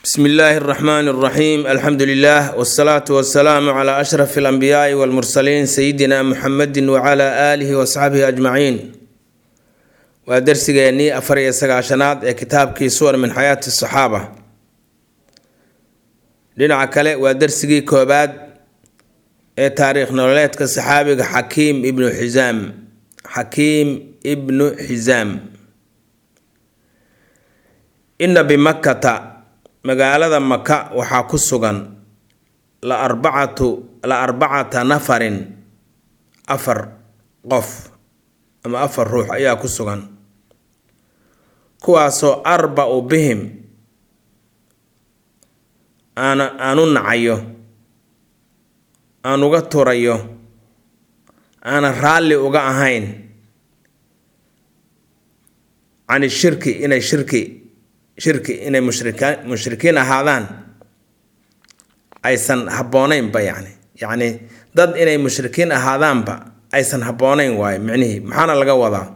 bsmi illaahi اraxmaan اraxiim alxamdu lilah wsalaatu wasalaamu cla ashraf اlanbiyaai wاlmursaliin sayidina muxamedi wcla aalihi wasaxbihi ajmaciin waa dersigeennii afar iyo sagaashanaad ee kitaabkii suwar min xayaati saxaaba dhinaca kale waa dersigii koobaad ee taariikh nololeedka saxaabiga xakiim ibnu xisaam xakiim ibnu xisaam ina bimakkata magaalada maka waxaa ku sugan la arbacatu la arbacata nafarin afar qof ama afar ruux ayaa ku sugan kuwaasoo arba-u bihim aan aan u nacayo aan uga turayo aanan raalli uga ahayn cani shirki inay shirki shirki inay mushrika mushrikiin ahaadaan aysan habbooneynba yacni yacni dad inay mushrikiin ahaadaanba aysan habbooneyn waayo micnihii maxaana laga wadaa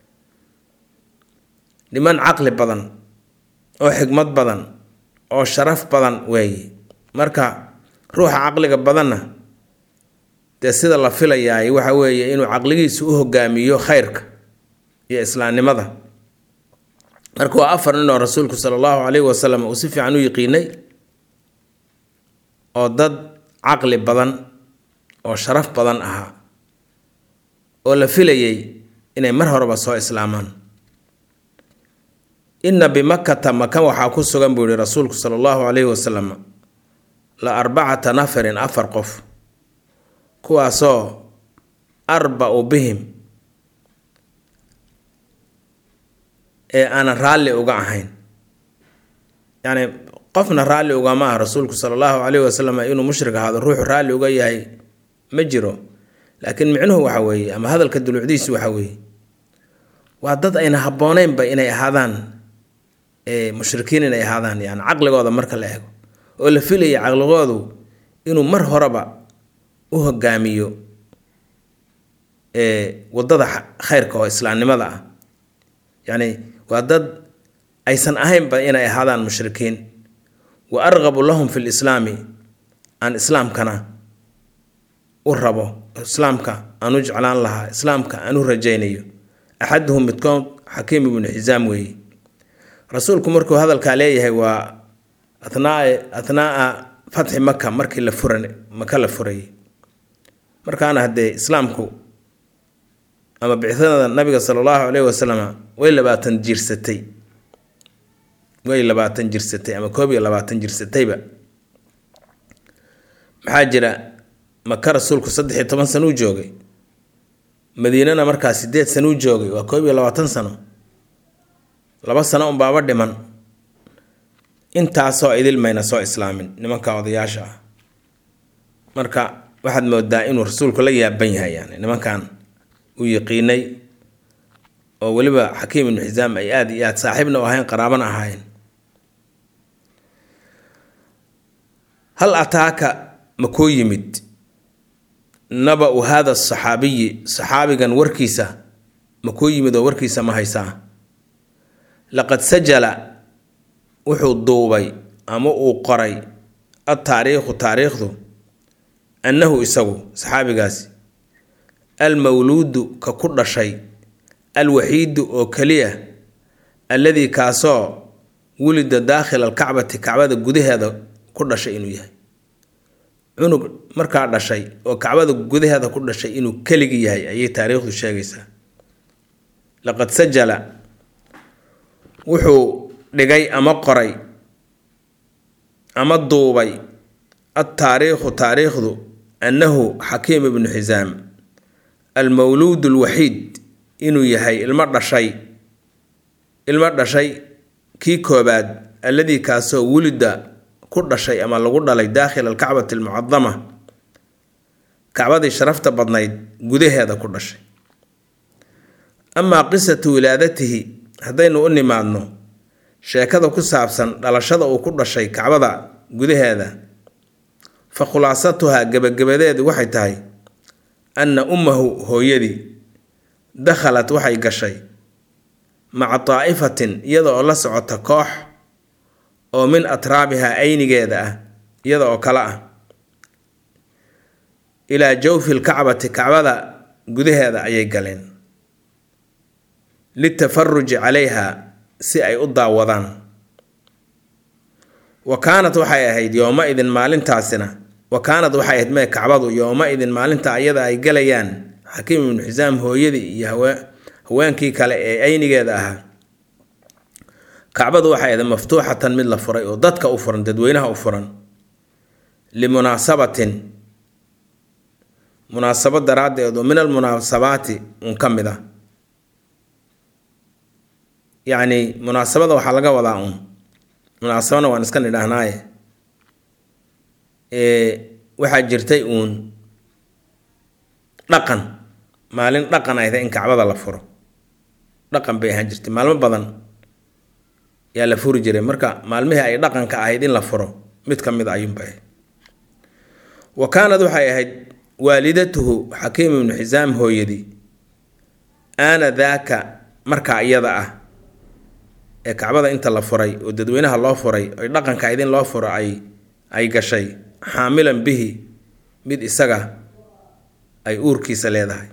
niman caqli badan oo xigmad badan oo sharaf badan weeye marka ruuxa caqliga badanna dee sida la filayaay waxa weeye inuu caqligiisu u hogaamiyo khayrka iyo islaamnimada marka waa afar nin oo rasuulku sala allahu calayhi wasalam uu si fiican u yiqiinay oo dad caqli badan oo sharaf badan ahaa oo la filayay inay mar horeba soo islaamaan inna bimakkata maka waxaa ku sugan buu yihi rasuulku sala allahu calayhi wasalam la arbacata nafarin afar qof kuwaasoo arba-u bihim ee aanan raalli uga ahayn yacni qofna raalli ugama ah rasuulku sala allahu calayhi wasalam inuu mushrik ahaado ruuxu raalli uga yahay ma jiro laakiin micnuhu waxa weeye ama hadalka dulucdiisu waxa weeye waa dad ayna habbooneynba inay ahaadaan mushrikiin inay ahaadaan yani caqligooda marka la eego oo la filaya caqligoodu inuu mar horeba u hogaamiyo wadada khayrka oo islaamnimada ah yacni waa dad aysan ahaynba inay ahaadaan mushrikiin wa argabu lahum fi lislaami aan islaamkana u rabo islaamka aan u jeclaan lahaa islaamka aan u rajaynayo axaduhum midkood xakiim ibnu xisaam weeye rasuulku markuu hadalkaa leeyahay waa athnaa athnaa'a fatxi maka markii la furan maka la furayay markaana haddee islaamku ama bicdada nabiga sala allahu caleyhi wasalam way labaatan jirsatay way labaatan jirsatay ama koob iyo labaatan jirsatayba maxaa jira maka rasuulku saddex iyo toban sano u joogay madiinana markaa sideed sano u joogay waa koob iyo labaatan sano laba sano unbaaba dhiman intaasoo idil mayna soo islaamin nimanka odayaasha ah marka waxaad moodaa inuu rasuulku la yaaban yahay yani nimankan uu yaqiinay oo weliba xakiim ibnu xisaam ay aada iyo aad saaxiibna u ahayn qaraabana ahaayeen hal ataaka ma koo yimid naba-u haada saxaabiyi saxaabigan warkiisa ma koo yimid oo warkiisa ma haysaa laqad sajala wuxuu duubay ama uu qoray adtaariikhu taariikhdu annahu isagu saxaabigaasi almawluudu ka ku dhashay alwaxiidu oo keliya alladii kaasoo wulida daakhila alkacbati kacbada gudaheeda ku dhashay inuu yahay cunug markaa dhashay oo kacbada gudaheeda ku dhashay inuu keligi yahay ayay taariikhdu sheegaysaa laqad sajala wuxuu dhigay ama qoray ama duubay adtaariikhu taariikhdu annahu xakiim ibnu xisaam almawluud alwaxiid inuu yahay ilmo dhashay ilmo dhashay kii koobaad alladii kaasoo wulida ku dhashay ama lagu dhalay daakhila alkacbati almucadama kacbadii sharafta badnayd gudaheeda ku dhashay amaa qisatu wilaadatihi haddaynu u nimaadno sheekada ku saabsan dhalashada uu ku dhashay kacbada gudaheeda fa khulaasatuhaa gebagabadeedu waxay tahay anna ummahu hooyadii dakhalat waxay gashay maca daa'ifatin iyada oo la socota koox oo min atraabihaa aynigeeda ah iyada oo kale ah ilaa jawfi lkacbati kacbada gudaheeda ayay galeen litafaruji calayha si ay u daawadaan wa kaanat waxay ahayd yooma-idin maalintaasina wa kaanad waxay ahayd mee kacbadu yooma-idin maalinta iyada ay galayaan xakiim ibnu xisaam hooyadii iyo haweenkii kale ee aynigeeda ahaa kacbadu waxay ahayd maftuuxatan mid la furay oo dadka u furan dadweynaha u furan limunaasabatin munaasabad daraaddeed oo min almunaasabaati un ka mid ah yacni munaasabada waxaa laga wadaa un munaasabana waan iska nidhaahnaaye waxaa jirtay uun dhaqan maalin dhaqan ayda in kacbada la furo dhaqan bay ahaan jirtay maalmo badan yaa la furi jiray marka maalmihii ay dhaqanka ahayd in la furo mid ka mid a ayuunbay ahayd wa kaanad waxay ahayd waalidatuhu xakiim ibnu xisaam hooyadii aana daaka markaa iyada ah ee kacbada inta la furay oo dadweynaha loo furay oy dhaqanka ahayd in loo furo ay ay gashay xaamilan bihi mid isaga ay uurkiisa leedahay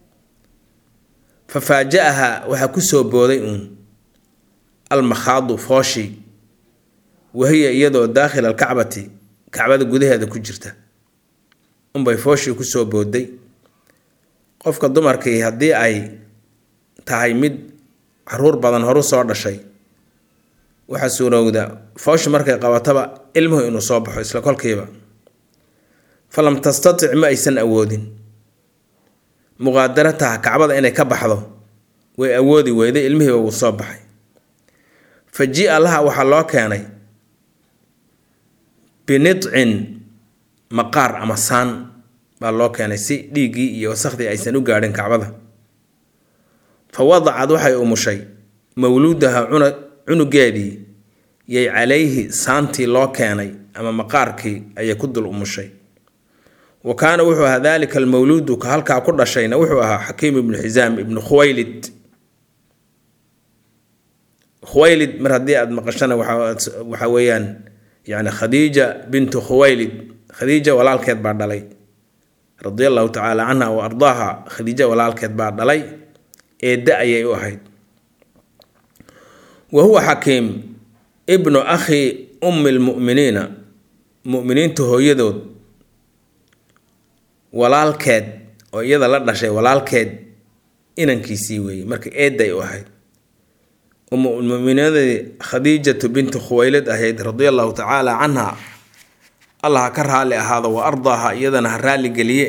fa faaja-aha waxaa kusoo booday uun almakhaadu fooshi wahiya iyadoo daakhila alkacbati kacbada gudaheeda ku jirta unbay fooshii kusoo booday qofka dumarkii haddii ay tahay mid caruur badan horu soo dhashay waxaa suurowda fooshi markay qabataba ilmuhu inuu soo baxo isla kolkiiba falam tastatic ma aysan awoodin muqaadarataha kacbada inay ka baxdo way awoodi weyday ilmihiiba wuu soo baxay fa ji-a laha waxaa loo keenay binidcin maqaar ama saan baa loo keenay si dhiiggii iyo wasakhdii aysan u gaadhin kacbada fa wadacad waxay umushay mawluudaha cuna cunugeedii yay calayhi saantii loo keenay ama maqaarkii ayay ku dul umushay wa kaana wuxuu ahaa daalika almawluudu ka halkaa ku dhashayna wuxuu ahaa xakiim ibnu xisaam ibnu khuwaylid khuwaylid mar haddii aada maqashana waxa weeyaan yani khadiija bintu khuwaylid khadiija walaalkeed baa dhalay radia allahu tacaala canha wa ardaaha khadiija walaalkeed baa dhalay eedda ayay u ahayd wa huwa xakiim ibnu akhi ummi lmu'miniina mu'miniinta hooyadood walaalkeed oo iyada la dhashay walaalkeed inankiisii weeyey marka eedday u ahayd ummulmu'miniinadii khadiijatu bintu khuwaylid ahayd radia allahu tacaala canha allah ha ka raalli ahaado wa ardaaha iyadana ha raalli geliye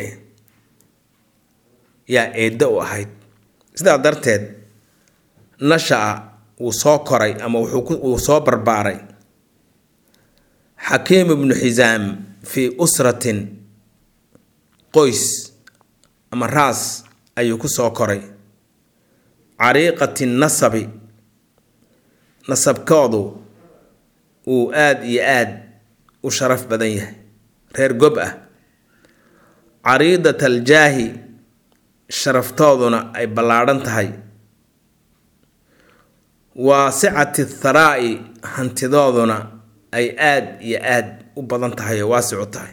yaa eedda u ahayd sidaa darteed nasha-a wuu soo koray ama wuu soo barbaaray xakiim ibnu xisaam fii usratin qoys ama raas ayuu ku soo koray cariiqati nasabi nasabkoodu uu aada iyo aada u sharaf badan yahay reer gob ah cariidat aljaahi sharaftooduna ay ballaadhan tahay waasicati tharaa'i hantidooduna ay aada iyo aada u badan tahay oo waasicu tahay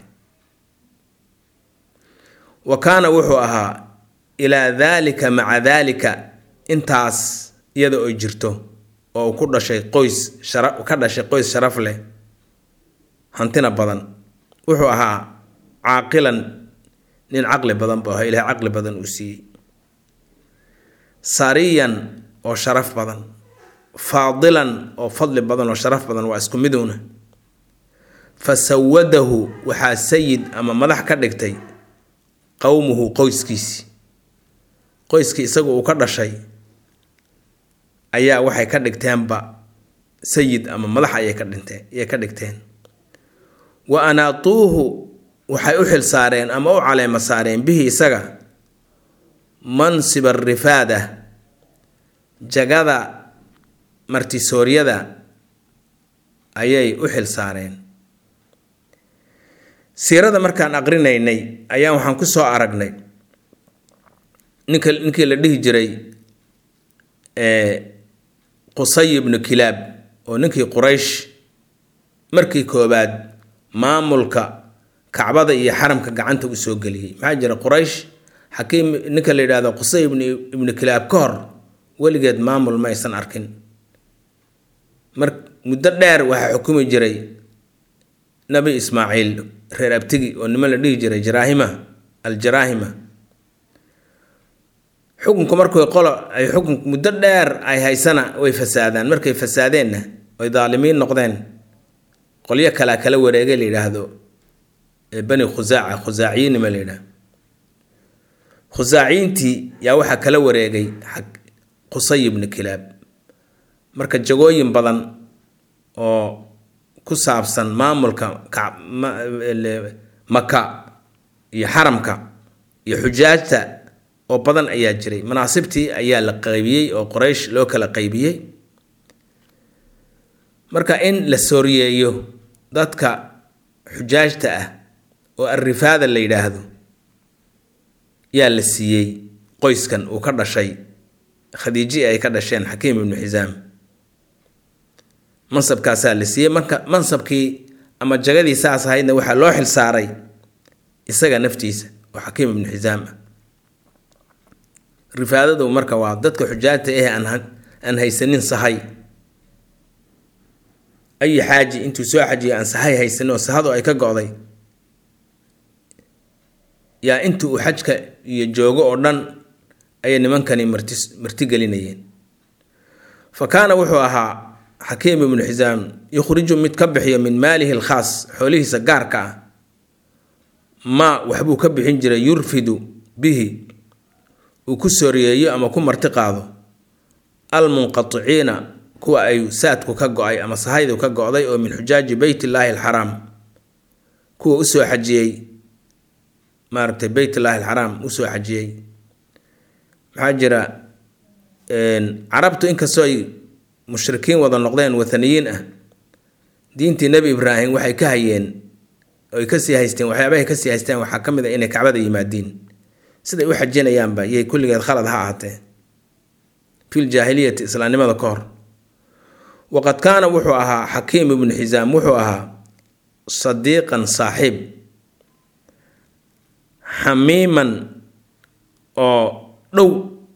wa kaana wuxuu ahaa ilaa daalika maca daalika intaas iyada oo jirto oo uu ku dhashay qoys shara ka dhashay qoys sharaf leh hantina badan wuxuu ahaa caaqilan nin caqli badan buu ahaa ilahay caqli badan uu siiyey sariyan oo sharaf badan faadilan oo fadli badan oo sharaf badan waa isku miduna fa sawadahu waxaa sayid ama madax ka dhigtay qowmuhu qoyskiisi qoyskii isagu uu ka dhashay ayaa waxay ka dhigteenba sayid ama madax ayay ka dhinteen ayay ka dhigteen wa anaatuuhu waxay u xil saareen ama u caleema saareen bihi isaga mansib arifaada jagada martisooryada ayay u xil saareen siirada markaan aqrinaynay ayaa waxaan ku soo aragnay ninka ninkii la dhihi jiray qusay ibnu kilaab oo ninkii quraysh markii koobaad maamulka kacbada iyo xaramka gacanta u soo geliyey maxaa jira quraysh xakiim ninka la yidhaahdo qusay ibn ibnu kilaab ka hor weligeed maamul ma aysan arkin mar muddo dheer waxaa xukumi jiray nabi ismaaciil reer abtigi oo niman la dhihi jiray jaraahima aljaraahima xukunku markay qolo ay xukun muddo dheer ay haysana way fasaadaan markay fasaadeenna oy daalimiin noqdeen qolyo kalea kala wareegay la yidhaahdo bani khusaaca khusaaciyiinima la yidhahdo khusaaciyiintii yaa waxaa kala wareegay qusay ibnu kilaab marka jagooyin badan oo ku saabsan maamulka maka iyo xaramka iyo xujaajta oo badan ayaa jiray manaasibtii ayaa la qaybiyey oo qoraysh loo kala qaybiyey marka in la sooriyeeyo dadka xujaajta ah oo arrifaada la yidhaahdo yaa la siiyey qoyskan uu ka dhashay khadiiji ay ka dhasheen xakiim ibnu xisaam mansabkaasaa la siiyey marka mansabkii ama jagadii saas ahaydna waxaa loo xil saaray isaga naftiisa oo xakiim ibnu xisaam ah rifaadadu marka waa dadka xujaajta eh aan haysanin sahay ayi xaaji intuu soo xajiyo aan sahay haysanin oo sahadu ay ka go'day yaa inta uu xajka iyo joogo oo dhan ayay nimankani marti martigelinayeen fa kaana wuxuu ahaa xakiim ibnu xisaam yukhriju mid ka bixiyo min maalihi alkhaas xoolihiisa gaarka ah maa waxbuu ka bixin jiray yurfidu bihi uu ku sooriyeeyo ama ku marti qaado almunqaticiina kuwa ay saadku ka go-ay ama sahaydu ka go-day oo min xujaaji beyt illaahi alxaraam kuwa usoo xajiyey maaragtay beyt illaahi alxaraam usoo xajiyey maxaa jira carabtu inkastoo ay mushrikiin wada noqdeen wathaniyiin ah diintii nebi ibraahim waxay ka hayeen oy kasii haysteen waxyaabahay kasii haysteen waxaa ka mid a inay kacbada yimaadiin siday u xajinayaanba yay kulligeed khalad ha ahaatee fil jaahiliyati islaamnimada ka hor waqad kaana wuxuu ahaa xakiim ibnu xisaam wuxuu ahaa sadiiqan saaxiib xamiiman oo dhow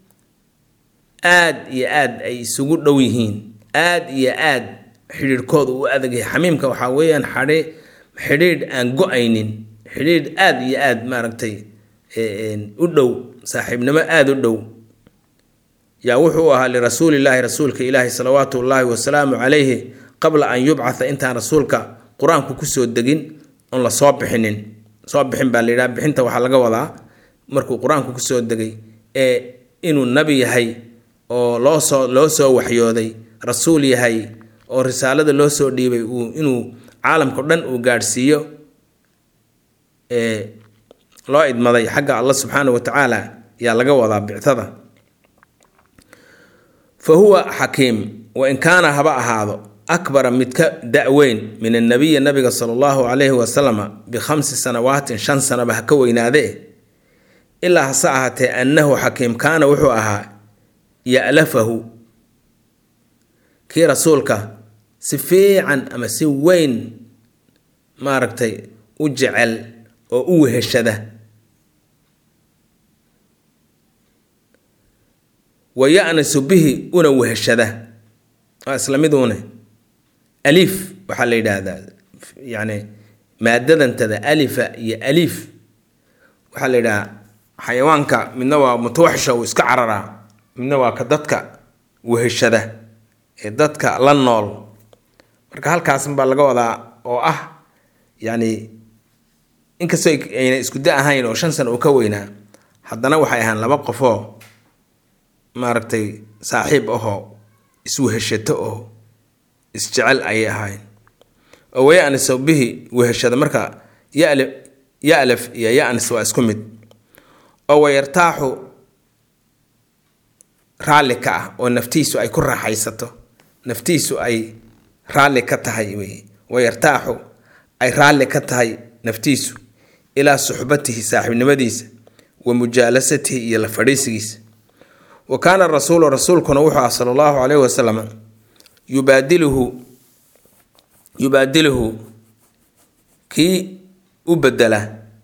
aad iyo aad ay isugu dhow yihiin aad iyo aad xidhiidhkooda u adagyahay xamiimka waxaa weeyaan xadhi xidhiidh aan go-aynin xidhiidh aad iyo aad maaragtay u dhow saaxiibnimo aada u dhow yaa wuxuu ahaa lirasuulillaahi rasuulka ilaahi salawaatu ullaahi wasalaamu calayhi qabla an yubcatha intaan rasuulka qur-aanku kusoo degin oon la soo bixinin soo bixin baa layidhaha bixinta waxaa laga wadaa markuu qur-aanku kusoo degay ee inuu nabi yahay oo loo soo loo soo waxyooday rasuul yahay oo risaalada loo soo dhiibay uu inuu caalamkao dhan uu gaadhsiiyo loo idmaday xagga allah subxaana wa tacaala yaa laga wadaa bictada fa huwa xakiim wa in kaana haba ahaado akbara mid ka da-weyn min annabiyi nabiga sala allahu calayhi wasalama bikhamsi sanawaatin shan sanaba ha ka weynaadee ilaa hase ahaatee annahu xakiim kaana wuxuu ahaa ya'lafahu kii rasuulka si fiican ama si weyn maaragtay u jecel oo u weheshada wa ya-nasu bihi una weheshada waa isla miduune aliif waxaa la yidhaahdaa yacni maadadantada alifa iyo aliif waxaa la yidhahaa xayawaanka midna waa mutawaxisha uu iska cararaa midna waa ka dadka weheshada ee dadka la nool marka halkaasan baa laga wadaa oo ah yacni inkastoo ayna isku da ahayn oo shan sana uu ka weynaa haddana waxay ahaan laba qofoo maaragtay saaxiib ahoo isweheshato oo isjecel ayay ahayn oo wayaniso bihi weheshada marka yal yalaf iyo yanis waa isku mid oo wayartaaxu raalli ka ah oo naftiisu ay ku raaxaysato naftiisu ay raalli ka tahay wey wayartaaxu ay raalli ka tahay naftiisu ilaa suxbatihi saaxiibnimadiisa wa mujaalasatihi iyo la fadhiisigiisa wa kaana rasuulu rasuulkuna wuxuu ah sala allahu calayhi wasalam yubaadiluhu yubaadiluhu kii u bedela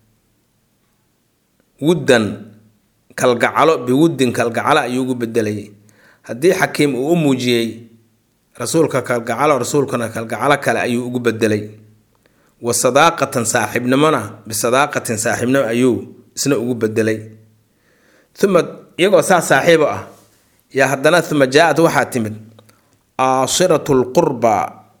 wuddan kalgacalo biwuddin kalgacalo ayuu ugu bedelayay haddii xakiim uu u muujiyey rasuulka kalgacalo rasuulkuna kalgacalo kale ayuu ugu bedelay wa sadaaqatan saaxiibnimona bisadaaqatin saaxiibnimo ayuu isna ugu bedelay uma iyagoo saa saaxiibo ah yaa haddana uma jaa-ad waxaa timid aashiratu lqurba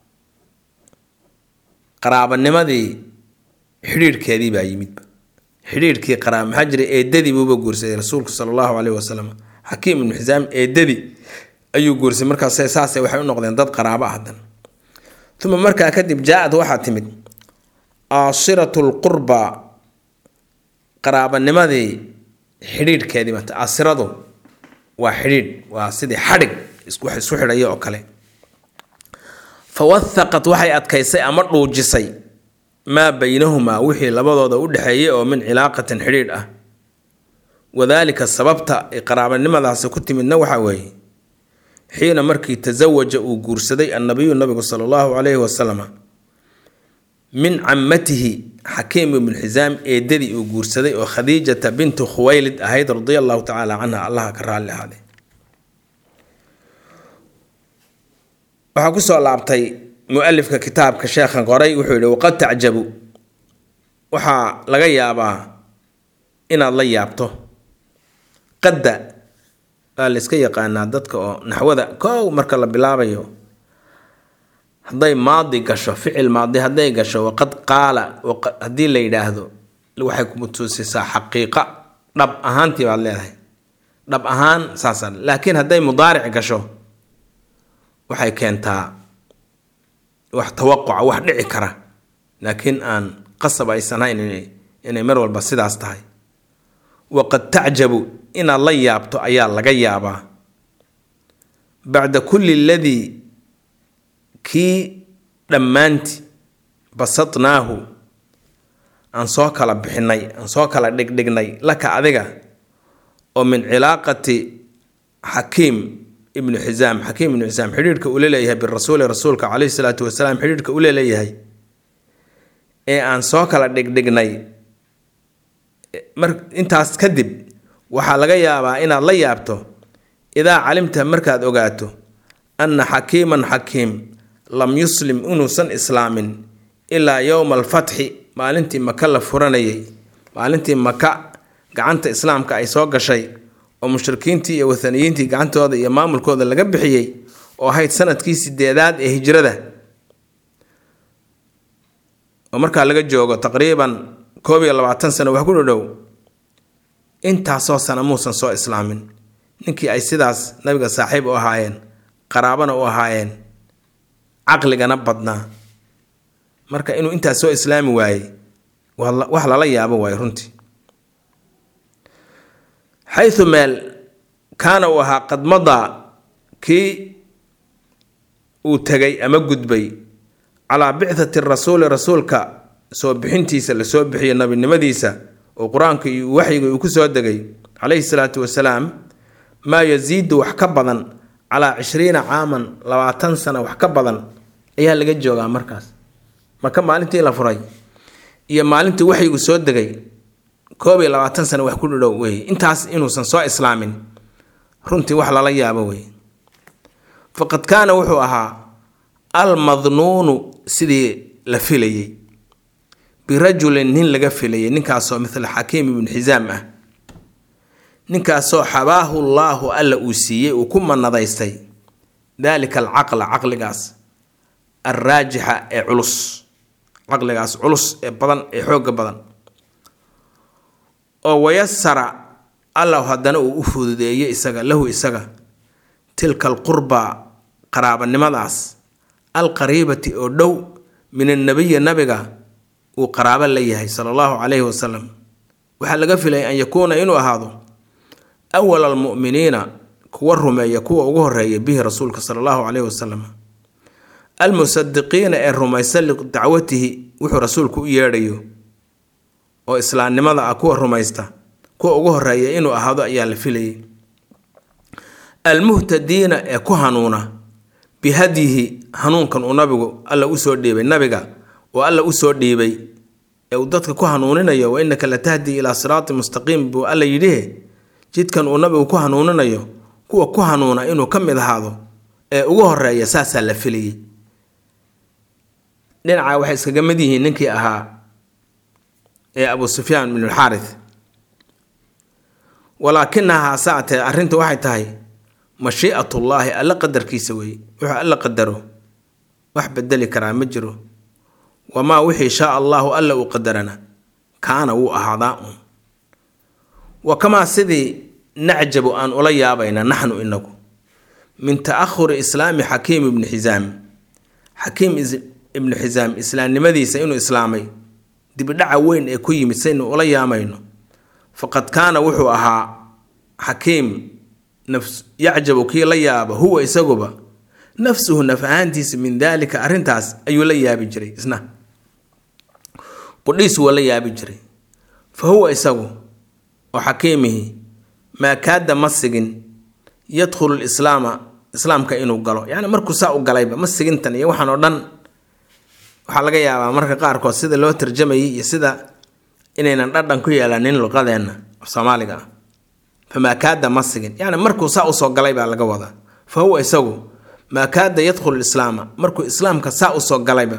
qaraabanimadii xidhiirhkeedii baa yimidba xidhiirhkii qaraab maxaa jira eedadii buuba guursaday rasuulku sala allahu caleyhi wasalam xakiim ibnu xisaam eedadii ayuu guursaday markaas saase waxay u noqdeen dad qaraabo ah haddana uma markaa kadib jaa-ad waxaa timid aashiratu lqurba qaraabanimadii xidhiidhkeedii mata asiradu waa xidhiidh waa sidii xadhig wax isku xidhaya oo kale fa wathaqat waxay adkaysay ama dhuujisay maa baynahumaa wixii labadooda u dhexeeyay oo min cilaaqatin xidhiidh ah wadaalika sababta ay qaraabanimadaasi ku timidna waxaa weeye xiina markii tasawaja uu guursaday annabiyu nabigu sala allahu calayhi wasalam min camatihi xakiim ibnu xisaam eedadii uu guursaday oo khadiijata bintu khuwaylid ahayd radia allahu tacaala canha allaha ka raalli ahaaday waxaa kusoo laabtay mu-alifka kitaabka sheekhan qoray wuxuu yihi waqad tacjabu waxaa laga yaabaa inaad la yaabto qadda waa la iska yaqaanaa dadka oo naxwada kow marka la bilaabayo hadday maadi gasho ficil maadi hadday gasho waqad qaala haddii la yidhaahdo waxay kutusisaa xaqiiqa dhab ahaantii baad leedahay dhab ahaan saasa laakiin hadday mudaaric gasho waxay keentaa wax tawaquca wax dhici kara laakiin aan qasab aysan hayn inay mar walba sidaas tahay waqad tacjabu inaad la yaabto ayaa laga yaabaa bacda kulli ladii kii dhammaanti basadnaahu aan soo kala bixinay aan soo kala dhigdhignay laka adiga oo min cilaaqati xakiim ibnu xisaam xakiim ibnu xisaam xidhiirhka ula leeyahay birasuuli rasuulka caleyhi salaatu wasalaam xidhiirhka ula leeyahay ee aan soo kala dhigdhignay mar intaas kadib waxaa laga yaabaa inaad la yaabto idaa calimta markaad ogaato anna xakiiman xakiim lam yuslim inuusan islaamin ilaa yowma alfatxi maalintii maka la furanayay maalintii maka gacanta islaamka ay soo gashay oo mushrikiintii iyo wathaniyiintii gacantooda iyo maamulkooda laga bixiyey oo ahayd sanadkii sideedaad ee hijrada oo markaa laga joogo taqriiban koob iyo labaatan sano wax ku dhodhow intaasoo sana muusan soo islaamin ninkii ay sidaas nabiga saaxiib u ahaayeen qaraabana u ahaayeen caqligana badnaa marka inuu intaas soo islaami waayey wax lala yaabo waayo runtii xayu meel kaana uu ahaa qadmadaa kii uu tegay ama gudbay calaa bicthati rasuuli rasuulka soo bixintiisa lasoo bixiyo nabinimadiisa oo qur-aanka iyo waxyiga uu ku soo degay calayhi salaatu wasalaam maa yasiidu wax ka badan calaa cishriina caaman labaatan sana wax ka badan ayaa laga joogaa markaas marka maalintii la furay iyo maalintii waxyigu soo degay koob iyo labaatan sana wax ku dhidhow wey intaas inuusan soo islaamin runtii wax lala yaabo wey faqad kaana wuxuu ahaa almadnuunu sidii la filayey birajulin nin laga filayay ninkaasoo mithla xakiim ibnu xisaam ah ninkaasoo xabaahu llaahu alla uu siiyey uu ku manadaystay daalika alcaqla caqligaas alraajixa ee culus caqligaas culus ee badan ee xooga badan oo wayasara allah haddana uu u fududeeyey isaga lahu isaga tilka alqurba qaraabanimadaas alqariibati oo dhow min annabiyi nabiga uu qaraabo la yahay sala allahu calayhi wasalam waxaa laga filaya an yakuuna inuu ahaado awala almu'miniina kuwa rumeeya kuwa ugu horeeya bihi rasuulka sala allahu calayhi wasalam almusadiqiina ee rumaysan lidacwatihi wuxuu rasuulku u yeedhayo oo islaamnimada ah kuwa rumaysta kuwa ugu horeeya inuu ahaado ayaa la filayay almuhtadiina ee ku hanuuna bihadyihi hanuunkan uu nabigu alla usoo dhiibay nabiga oo alla usoo dhiibay ee uu dadka ku hanuuninayo wa innaka la tahdi ilaa siraati mustaqiim buu alla yidhihe jidkan uu nabigu ku hanuuninayo kuwa ku hanuuna inuu ka mid ahaado ee ugu horeeya saasaa la filayay dhinaca waxay iskaga mid yihiin ninkii ahaa ee abu sufyaan bin alxaarith walaakinahaa saatee arrintu waxay tahay mashiicatullaahi alla qadarkiisa weeye wuxuu alla qadaro wax bedeli karaa ma jiro wamaa wixii shaa allaahu alla uu qadarana kaana wuu ahaadaa un wa kamaa sidii nacjabu aan ula yaabayna naxnu inagu min ta'ahuri islaami xakiim ibni xisaam xakiim ibnu xisaam islaamnimadiisa inuu islaamay dibidhaca weyn ee ku yimid saynu ula yaamayno faqad kaana wuxuu ahaa xakiim yacjabu kii la yaaba huwa isaguba nafsuhu naf ahaantiisa min daalika arrintaas ayuu la yaabi jiray isna qudhiisu waa la yaabi jiray fa huwa isagu oo xakiimihi maa kaada ma sigin yadkhulu lislaama islaamka inuu galo yacni markuu saa u galayba ma sigintan iyo waxaan oo dhan waxaa laga yaabaa marka qaarkood sida loo tarjamayay iyo sida inaynan dhadhan ku yeelanin luqadeenna soomaaliga ah famaa kaada ma sigin yacni markuu saa usoo galay baa laga wadaa fa huwa isagu maa kaada yadkhulu lislaama markuu islaamka saa usoo galayba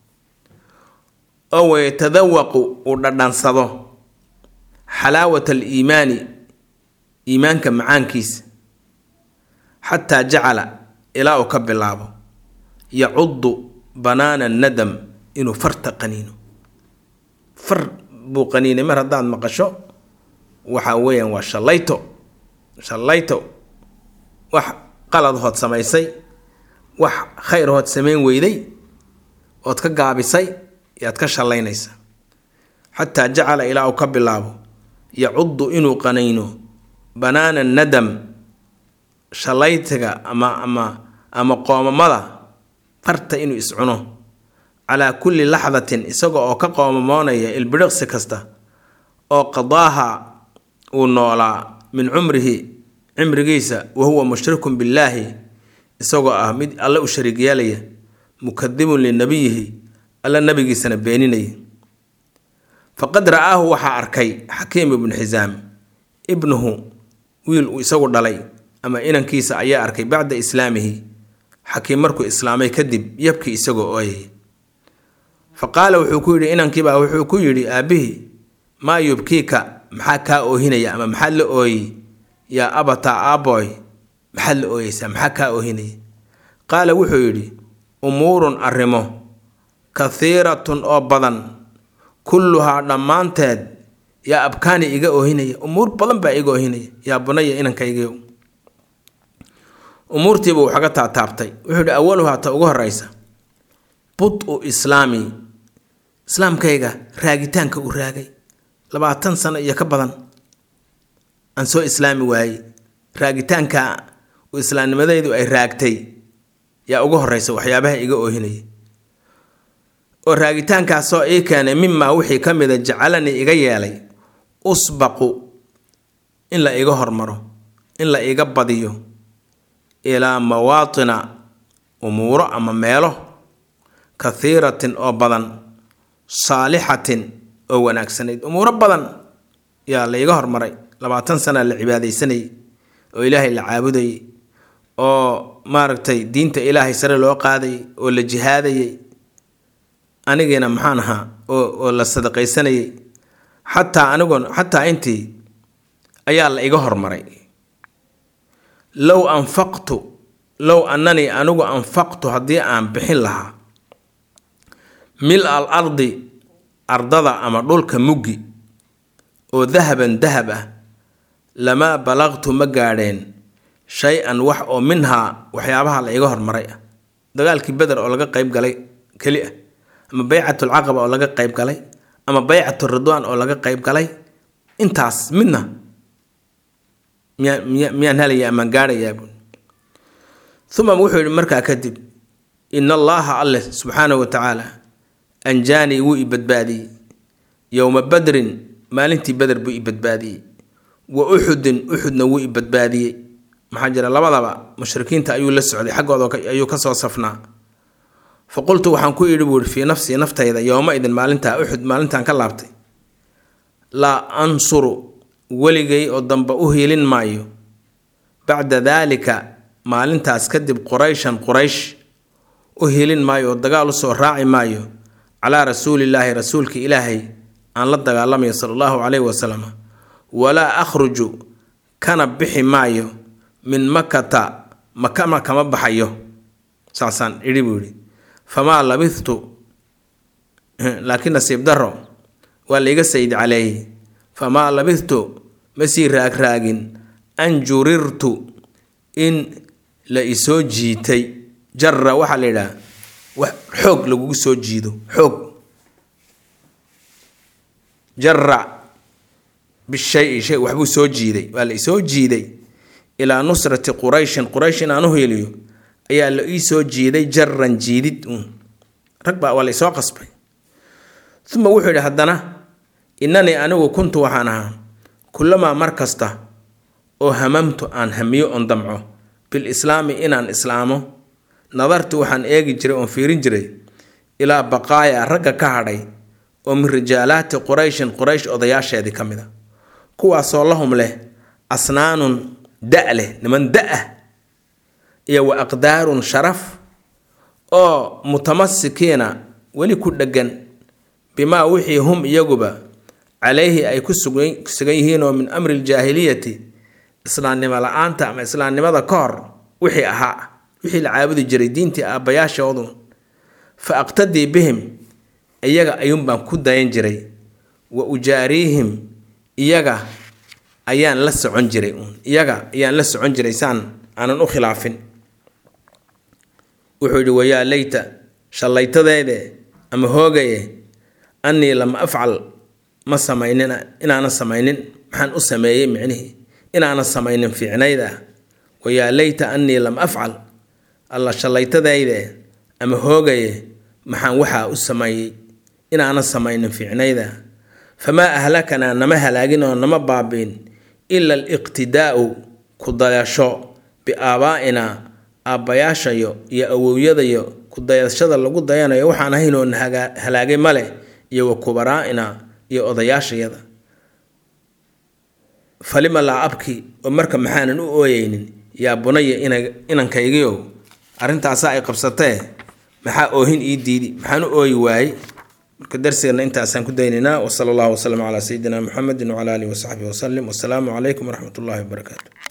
oo wayatadawaqu uu dhadhansado xalaawat aliimaani iimaanka macaankiisa xataa jacala ilaa uu ka bilaabo yacudu banaana nadam inuu farta qaniino far buu qaniinay mar haddaad maqasho waxa weeyaan waa shallayto shallayto wax qalad hood samaysay wax khayr hood samayn weyday ood ka gaabisay yaad ka shallaynaysa xataa jacala ilaa uu ka bilaabo yacudu inuu qaniino banaana nadam shallaytiga ama ama ama qoomamada farta inuu iscuno calaa kulli laxdatin isaga oo ka qoomamoonaya ilbidhiqsi kasta oo qadaaha uu noolaa min cumrihi cimrigiisa wa huwa mushrikun billaahi isagoo ah mid alle u shariig yeelaya mukadibun linabiyihi alla nabigiisana beeninaya faqad ra'aahu waxaa arkay xakiim ibnu xisaam ibnuhu wiil uu isagu dhalay ama inankiisa ayaa arkay bacda islaamihi xakiim markuu islaamay kadib yabkii isagoo ooyay fa qaala wuxuu ku yidhi inankiibaa wuxuu ku yidhi aabbihii maa yubkiika maxaa kaa oohinaya ama maxaad la ooyey yaa abataa aaboy maxaad la ooyeysaa maxaa kaa oohinaya qaala wuxuu yidhi umuurun arrimo kathiiratun oo badan kulluhaa dhammaanteed yaa abkaani iga oohinaya umuur badan baa iga oohinaya yaa bunaya inankaygiiw umuurtiiba waxaga taataabtay wuxuu yidhi awaluhaa ta ugu horeysa bud-u islaami islaamkayga raagitaanka uu raagay labaatan sano iyo ka badan aan soo islaami waayey raagitaanka uu islaamnimadaydu ay raagtay yaa ugu horeysa waxyaabaha iga oohinaya oo raagitaankaasoo ii keenay mimaa wixii ka mida jacalanii iga yeelay usbaqu in la iga hormaro in la iga badiyo ilaa mawaatina umuuro ama meelo kathiiratin oo badan saalixatin oo wanaagsanayd umuuro badan yaa la iga hormaray labaatan sana la cibaadaysanayay oo ilaahay la caabudayay oo maaragtay diinta ilaahay sare loo qaadayay oo la jihaadayay anigiina maxaan ahaa oo oo la sadaqaysanayay xataa anigoon xataa intii ayaa la iga hormaray low anfaqtu low annanii anigu anfaqtu haddii aan bixin lahaa mil al ardi ardada ama dhulka muggi oo dahaban dahab ah lamaa balaqtu ma gaadheen shay-an wax oo minhaa waxyaabaha la iga hormaray ah dagaalkii beder oo laga qayb galay keli ah ama baycatulcaqaba oo laga qayb galay ama baycatu ridwaan oo laga qayb galay intaas midna miyaa miya miyaan helaya amaan gaadhayaa buun uma wuxuu yihi markaa kadib in allaaha alleh subxaanahu wa tacaala anjaanii wuu i badbaadiyey yowma badrin maalintii beder buu i badbaadiyey wa uxudin uxudna wuu i badbaadiyey maxaa jira labadaba mushrikiinta ayuu la socday xaggooda ayuu kasoo safnaa fa qultu waxaan ku idhi buuhi fii nafsii naftayda yooma idin maalintaa uxud maalintaan ka laabtay laa ansuru weligay oo dambe u hiilin maayo bacda daalika maalintaas kadib qurayshan quraysh u hiilin maayo oo dagaal usoo raaci maayo calaa rasuulillaahi rasuulka ilaahay aan la dagaalamayo sala allahu caleyhi wasalam walaa akhruju kana bixi maayo min makata makama kama baxayo saasaan idhi buu yidhi famaa labithtu laakiin nasiib daro waa laiga sayid caleeyey famaa labithtu ma sii raagraagin an jurirtu in la isoo jiitay jara waxaa la yidhaha wax xoog lagugu soo jiido xoog jara bishay shay waxbuu soo jiiday waa la isoo jiiday ilaa nusrati qurayshin quraysh in aan u hiiliyo ayaa la ii soo jiiday jaran jiidid uun rag baa waa la isoo qasbay uma wuxuu yidhi haddana innanii anigu kuntu waxaan ahaa kullamaa mar kasta oo hamamtu aan hamiyo oon damco bilislaami inaan islaamo nadartu waxaan eegi jiray oon fiirin jiray ilaa baqaaya ragga ka hadhay oo min rijaalaati qurayshin quraysh odayaasheedii ka mid a kuwaasoo lahum leh asnaanun da leh niman da-ah iyo wa aqdaarun sharaf oo mutamasikiina weli ku dheggan bimaa wixii hum iyaguba calayhi ay ku sugan yihiin oo min amri ljaahiliyati islaamnimo la-aanta ama islaamnimada ka hor wixii ahaa wixii la caabudi jiray diintii aabbayaashoodu fa aqtadii bihim iyaga ayuunbaan ku dayan jiray wa ujaariihim iyaga ayaan la socon jiray uun iyaga ayaan la socon jiray saan aanan u khilaafin wuxuu yidhi wayaa leyta shallaytadeede ama hoogaye annii lam afcal ma samaynin inaanan samaynin maxaan u sameeyey micnihii inaanan samaynin fiicnayda wayaa leyta annii lam afcal alla shallaytadayde ama hoogaye maxaan waxaa u sameeyey inaanan samaynin fiicnayda famaa ahlakanaa nama halaagin oo nama baabiin ila aliqtidaa'u ku dayasho biaabaa'inaa aabbayaashayo iyo awowyadayo ku dayashada lagu dayanayo waxaan ahayn oo na halaagay male iyo wa kubaraa'ina iyo odayaashayada falima laa abki oo marka maxaanan u ooyeynin yaa bunaya inankaygiiow arrintaasaa ay qabsatee maxaa oohin ii diidi maxaan u ooyi waayey marka darsigana intaasaan ku daynaynaa wasala allahu wasalam calaa sayidina muxamedin wcala alihi wasaxbihi wasalim wasalaamu calaykum waraxmat ullahi wabarakaatu